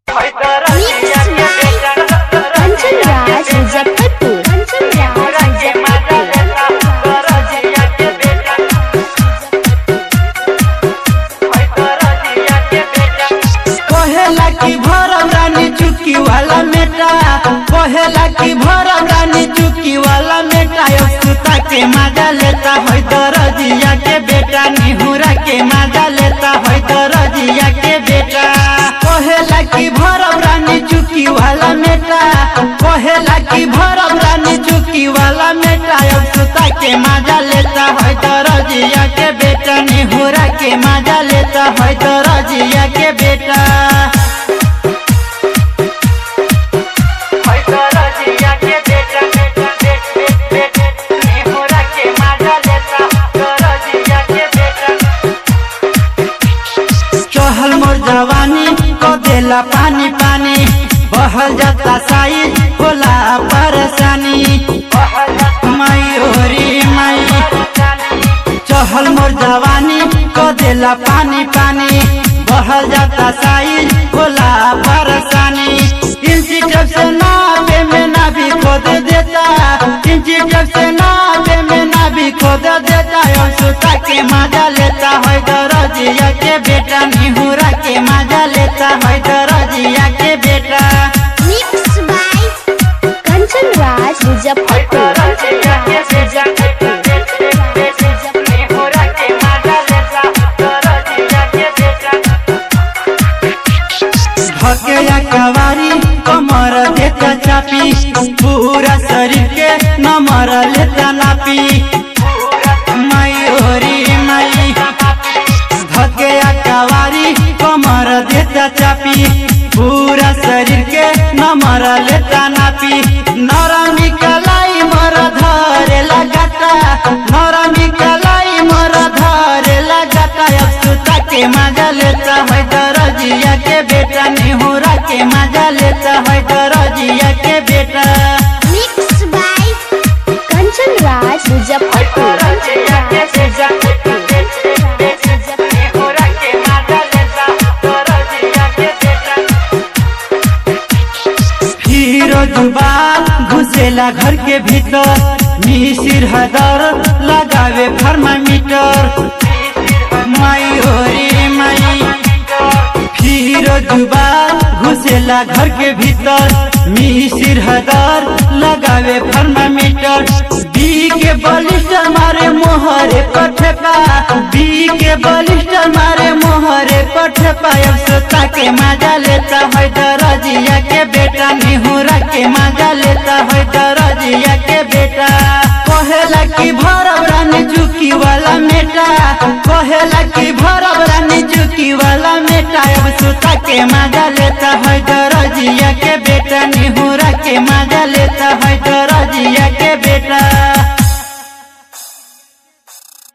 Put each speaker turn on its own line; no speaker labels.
कंचन राज मुजफ्फरपुर कंचन राज मुजफ्फरपुर
कहेला की भरम रानी चुकी वाला मेटा कहेला की भरम रानी चुकी वाला मेटा यो सुता के मजा लेता है दरजिया के बेटा निहुरा के मजा लेता है दरजिया के बेटा कहेला की भरम रानी चुकी वाला मेटा कहेला की भरम रानी चुकी वाला मेटा यो सुता के मजा लेता है दरजिया के बेटा निहुरा के मजा लेता है दरजिया के बेटा चहल मोर जवानी को देला पानी पानी बहल जाता साई होला परेशानी माई ओरी माई चहल मोर जवानी को देला पानी पानी बहल जाता साई होला परेशानी इंची जब से नावे में ना भी खोद देता इंची जब से नावे में ना भी खोद देता यो सुता के मजा लेता है दरजिया के बेटा निहुरा के मजा लेता है दरजिया के बेटा
मिक्स बाय कंचन राज मुजफ्फरपुर कंचन राज
भकेया कवारी कमर देता चापी पूरा शरीर के नमर लेता नापी माई ओरी माई भकेया कवारी कमर देता चापी पूरा शरीर के नमर लेता नापी नरमी कलाई मर धरे लगाता नरमी कलाई मर धरे लगाता अब सुता के मजा लेता है दरजिया के बेटा निहुरा के मजा लेता है दरजिया के बेटा
मिक्स बाय कंचन राज मुजफ्फरपुर कंचन राज मुजफ्फरपुर
फिरोज बाल घुसेला घर के भीतर मिसिर हदर लगावे थर्मामीटर माई ओरी माई फिरोज बाल घुसेला घर के भीतर मिसिर हदर लगावे थर्मामीटर बी के बलिस्टर मारे मोहरे पठेपा बी के बलिस्टर मारे मोहरे पठेपा अब सोता के मजा लेता है दरजिया के बेटा निहुरा के मजा लेता है दरजिया के बेटा कहेला की भरब रानी चुकी वाला मेटा कहेला की भरब रानी चुकी वाला मेटा अब सुता के मजा लेता है दरजिया के बेटा निहुरा के मजा लेता है दरजिया के बेटा